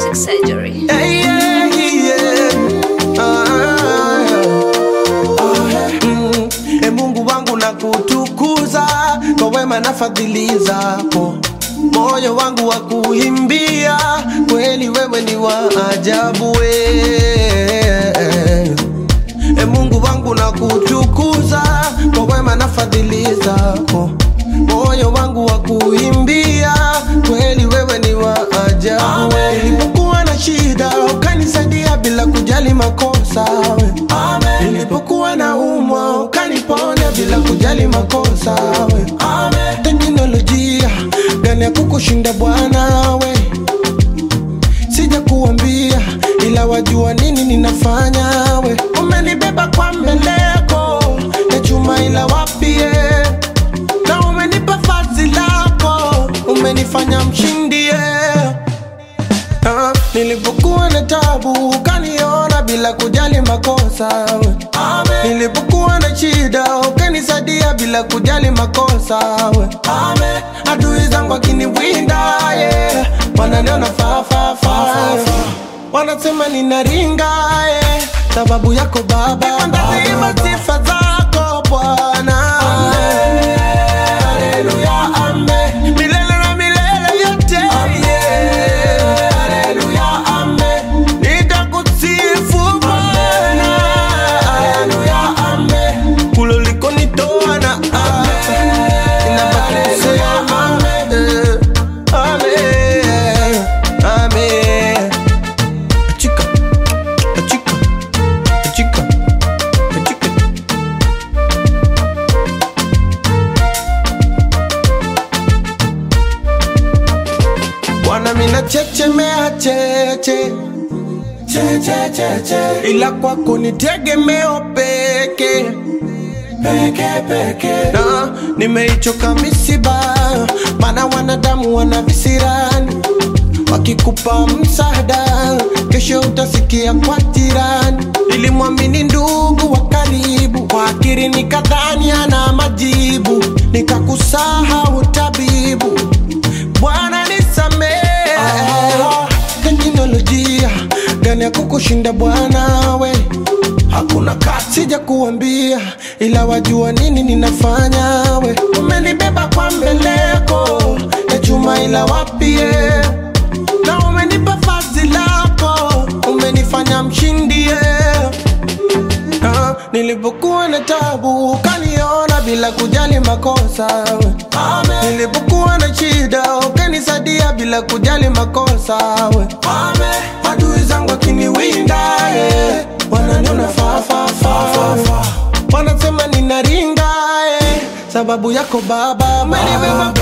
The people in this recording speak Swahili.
Plastic Surgery. Hey, yeah, yeah. Ah, mm. E Mungu wangu na kutukuza kwa wema na fadhili zako, moyo wangu wa kuimbia kweli, wewe ni wa ajabu we. E Mungu wangu na kutukuza kwa wema na fadhili zako, moyo wangu wa kuimbia kweli, wewe ni wa ajabu we. Nilipokuwa na shida ukanisaidia bila kujali makosa we. Nilipokuwa na umwa ukaniponya bila kujali makosa we. Teknolojia gani ya kukushinda Bwana we sija kuambia ila wajua nini ninafanya we umenibeba kwa mbeleko ya chuma ila wapie na umenipa fazi lako umenifanya mshindie Ah, nilipokuwa na tabu ukaniona bila kujali makosa we. nilipokuwa na shida ukanisaidia bila kujali makosa we. adui zangu akiniwinda yeah. wananiona fafafa wanasema ninaringa yeah. sababu yako baba ntaziimba sifa zako bwana Haleluya, amen. milele na milele yote yeah. Haleluya, amen. Nitakusifu Bwana. Haleluya, amen. Kule ulikonitoa na hapa, ninabaki kusema, eh, amen. Amen. Achika, achika, achika, achika. Bwana mina chechemea cheche cheche cheche, ila kwako ni tegemeo peke peke peke, na nimeichoka misiba, maana wanadamu wana visirani, wakikupa msaada kesho utasikia kwa jirani. Nilimwamini ndugu wa karibu, kwa akili nikadhani ana majibu, nikakusahau tabibu. Bwana nisamehe, teknolojia gani ya kukushinda Bwana we hakuna kati, sija kuambia ila wajua nini ninafanya we. Umenibeba kwa mbeleko ya chuma ila wapie, na umenipa fazi lako, umenifanya mshindie Ah, nilipokuwa na tabu ukaniona bila kujali makosa we. nilipokuwa na shida ukanisaidia bila kujali makosa we. adui zangu akiniwinda yeah. wananiona fafafa wanasema ninaringa yeah. sababu yako baba umenibeba